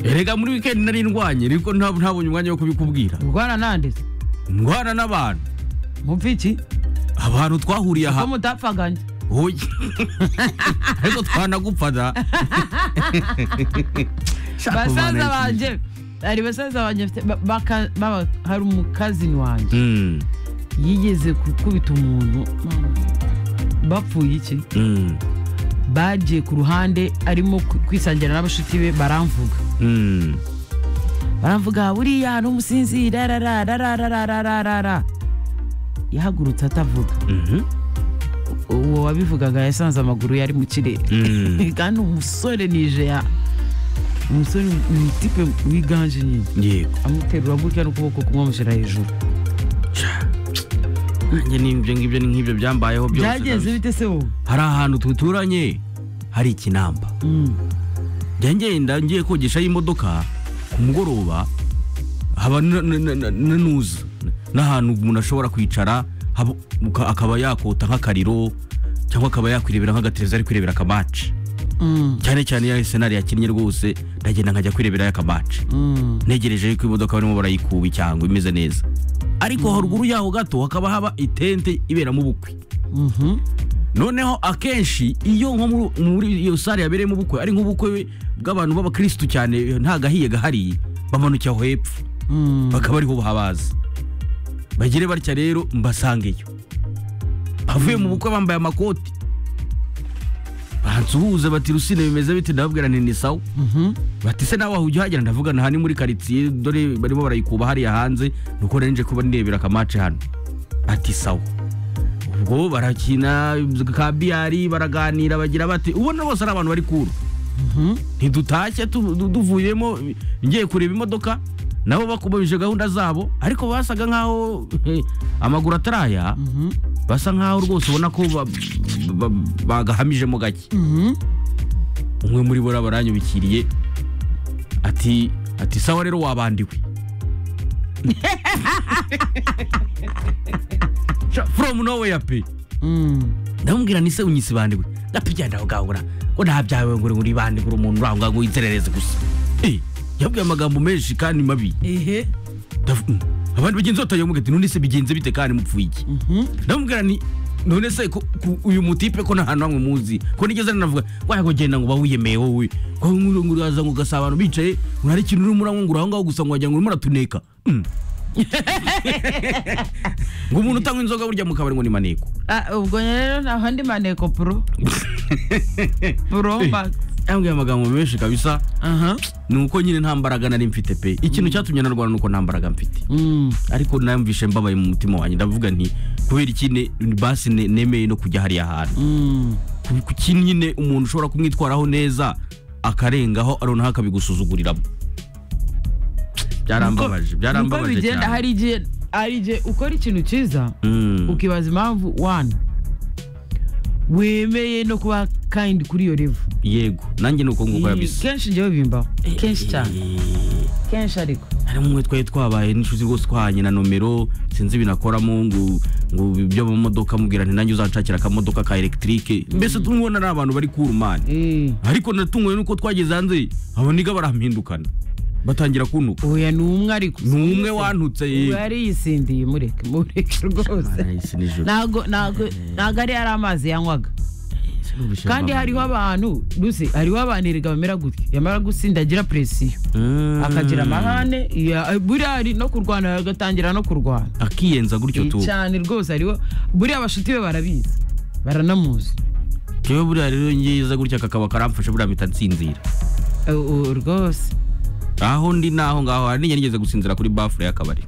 erega muri wikendi nari ndwanye ariko ntabwo ntabonye umwanya wo kubikubwira urwana nande se ndwana n'abantu mumva iki abantu twahuriye aha ko mutapfaganye oya ariko twanagupfana Shaka basaza umwana banjye hari basaza banjye bafite- ba- baka- baba- hari umukazini wanjye Mm, yigeze gukubita umuntu mama, bapfuye iki mm, bagiye ku ruhande arimo ku- kwisangira n'abashuti be baramvuga mm. baramvuga buriya n'umusinzi rarararararararara yahagurutse atavuga Mhm, uwo wabivugaga yasanze amaguru yari mu kirere mm. kandi umusore nijeya umusore ni utipe wiganje nyine yego amuterura gutya n'ukuboko kumwe amushyira hejuru nanjye n'ibyo ngibyo ni nk'ibyo byambayeho byose byagenze ndabizi. bite se wowe hari ahantu duturanye hari ikinamba Mm. njya ngenda ngiye kogeshayo imodoka ku mugoroba haba na- na- na- na- na nuza n'ahantu umuntu ashobora kwicara haba- uka- akaba yakota nk'akariro cyangwa akaba yakwirebera nk'agatereza ari kwirebera akamaci Mm. cyane cyane ya senari yakinnye rwose ndagenda nkajya kwireberayo akamaci Mm. ntegereje ko imodoka barimo barayikuba icyangwa imeze neza ariko haruguru yaho gato hakaba haba itente iberamo ubukwe Mhm. noneho akenshi iyo nko muri- muri iyo sare yabereyemo ubukwe ari nk'ubukwe bw'abantu b'abakirisitu cyane nta gahiye gahari bamanukira aho hepfo Mm. bakaba ariho bahabaza bagire batya rero mbasangeyo bavuye mu bukwe bambaye amakoti bansuhuza bati rusine bimeze bite ndababwira nti ni sawa Mhm. bati se nawe aho ujya uhagera ndavuga nta ni muri karitsiye dore barimo barayikuba hariya hanze nuko nari nje kuba nirebera akamace hano ati sawa ubwo barakina ka biyari baraganira bagira bati ubona bose ari abantu bari kuru Mhm. ntidutashye tu- du- duvuyemo ngiye kureba imodoka nabo bakomeje gahunda zabo ariko basaga nkaho eh, amaguru ataraya Mhm. basa nkaho rwose ubona ko ba- ba- bagahamijemo gake Mhm. umwe muri bo baranyubikiriye ati ati sawa rero wabandiwe Sha- from nowhere pe Mm. ndamubwira nise unyise bandiwe ndapigenda ugahura ngo ntabyawe ngo uri bandi ngo umuntu uraho ngaho yiterereze gusa eh yabwiye amagambo menshi kandi mabi ehe Ndav- mm. abandi bagenzi batayo mugati none se bigenze bite kandi mupfuye iki Mhm. ndamubwira nti none se ko- ku- uyu mutipe ko nta hantu hamwe muzi ko nigeze navuga ngo genda ngo bawiyemeye wowe ko nkuru nkuru waza ngo ugasaba abantu bicaye ngo hari ikintu urimo uramwungura aho ngaho gusa ngo wagira ngo urimo uratuneka Mm. ngo umuntu utanywa inzoga burya mu kabari ngo ni maneko Ah, ubwo rero nta handi maneko pro pro max yambwiye amagambo menshi kabisa aha ni uko nyine nta mbaraga nari mfite pe ikintu cyatumye narwana ni uko nta mbaraga mfite Mm. ariko namvishe mbabaye mu mutima wanjye ndavuga nti kubera iki ne- basi ne- nemeye no kujya hariya hantu Mm. ku- ku kintu nyine umuntu ushobora kumwitwaraho neza akarengaho noneho akabigusuzuguriramo byarambabaje Niko- niko byarambabaje bigenda cyane hari igihe hari igihe ukora ikintu cyiza Mm, ukibaza impamvu wani wemeye no kuba kayindi kuri iyo revu yego nanjye ni uko nguko yabisa kenshi njyewe bimbaho kenshi cyane kenshi ariko harimo umwe twari twabaye n'inshuti rwose twahanye na nomero sinzi binakoramo ngo ngo ibyo mu modoka mubwira nti nanjye uzanshakira akamodoka ka elegitike mbese tumubona ari abantu bari kurumani Eh, ariko natunguwe nuko twageze hanze abo niga barampindukana batangira kuntuka oya ni umwe ariko ni umwe wantutse ubu yego yariyisindiye mureke mureke rwose Arahise nijoro. ntago ntago ntago ari ari amazi yanywaga kandi hariho abantu ruse hariho abantu erega bamera gutya yamara gusindagira presiyo Mm. akagira amahane ya- buriya hari no kurwana agatangira no kurwana akiyenza gutyo tu cyane rwose hariho buriya abashuti be barabizi baranamuzi jewe buriya rero ngiza gutya kakaba karamfasha buriya mpita nsinzira Eh, ubu rwose aho ndi naho ngaho hari nigeze gusinzira kuri bafure y'akabari